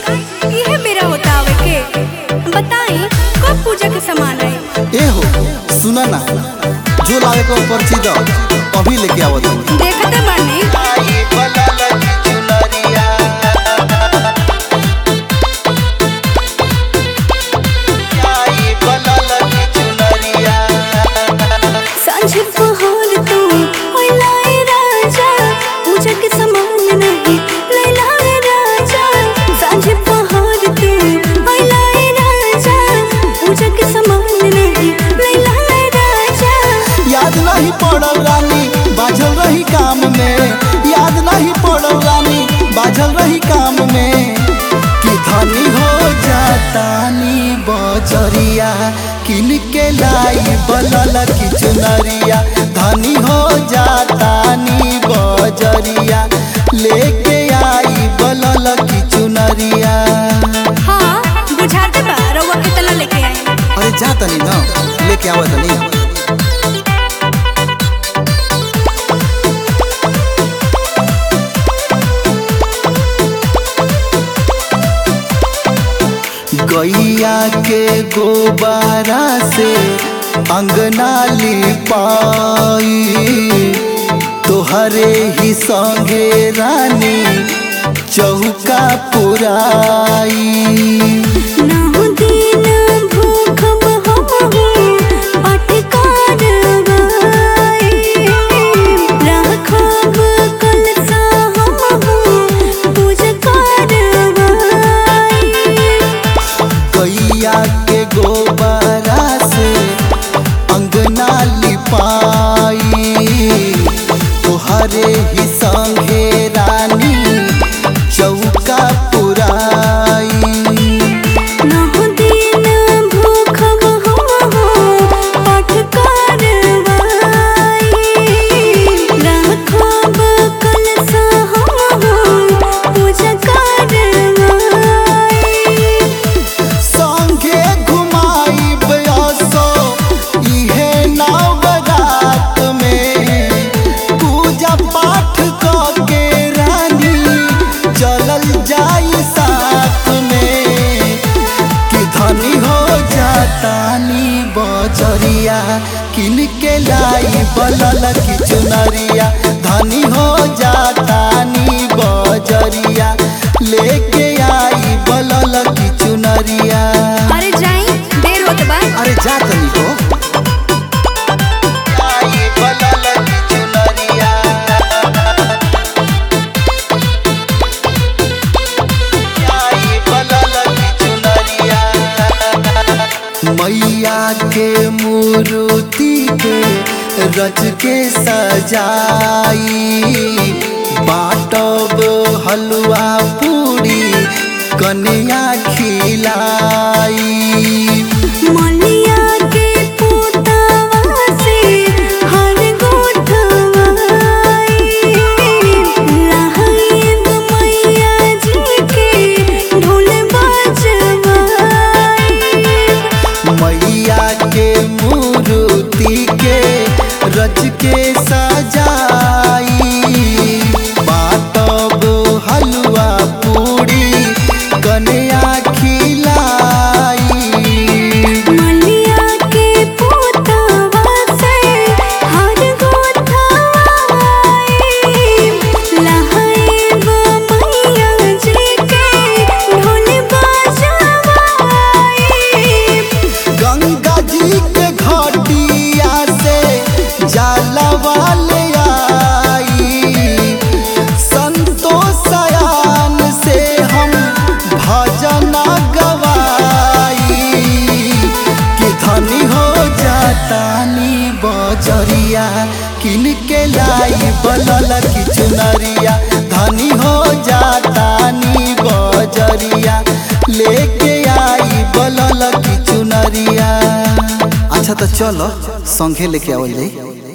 इहे मेरा होता आवे के बताई कब पूजा के सामान आई ए हो सुना ना जो लावे को पर्ची दो अभी लेके आवत हूँ देखते बानी सांझ पहर तू ओए लाए राजा पूजा के सामान नहीं ले लाए राजा सांझ पहर तू ओए लाए राजा पूजा के सामान नहीं ले लाए राजा याद नहीं पड़ल रानी बाझल रही काम में याद नहीं पड़ल रानी बाझल रही काम में कि धनी हो जातानी बजरिया किन के लाई बलल की चुनरिया धनी हो जातानी बजरिया लेके आई बलल की चुनरिया हाँ बुझाते बा रउआ कितना लेके आई अरे जा तनी ना लेके आवत तनी गैया के गोबारा से अंगना लिपाई तोहरे ही संगे रानी चौका पुराई नाहु दिन भूखब हमहु पाठ करवाई राखब कलसा हमहु पूजा करवाई गैया के गोबरा से अंगना लिपाई तोहरे ही संगे रानी चौका पुराई नाहु दिन भूखब हमहु पाठ करवाई राखब कलसा हमहु पूजा करवाई संगे घुमाई बयसो इहे नवरात में पूजा पाठ क के रानी चलल जाई साथ में कि धनी हो जातानी बजरिया किन के लाई बलल की चुनरिया धनी हो जातानी बजरिया लेके आई बलल की चुनरिया अरे जाई देर होत बा अरे जा तनी हो आई बलल की चुनरिया आई बलल की चुनरिया मैया के मूर्ति के रच के सजाई बाटब हलवा पूरी कन्या खिलाई मलिया के पोतावा से हर गोठवाई लहाइब मैया जी के ढोल बजवाई मैया के मूर्ति के रच के सजाई बाटब हलवा पूरी कन्या खिलाई मलिया के पोतावा से हर गोठवाई लहाइब मैया जी के ढोल बजवाई गंगा जी के घटिया से जलवा ले आई संतोषयान से हम भजन गवाई कि धनी हो जातानी बजरिया किन के लाई बलल की चुनरिया धनी हो जातानी बजरिया लेके आई बलल की चुनरिया अच्छा तो चलो संघे लेके आवल जाई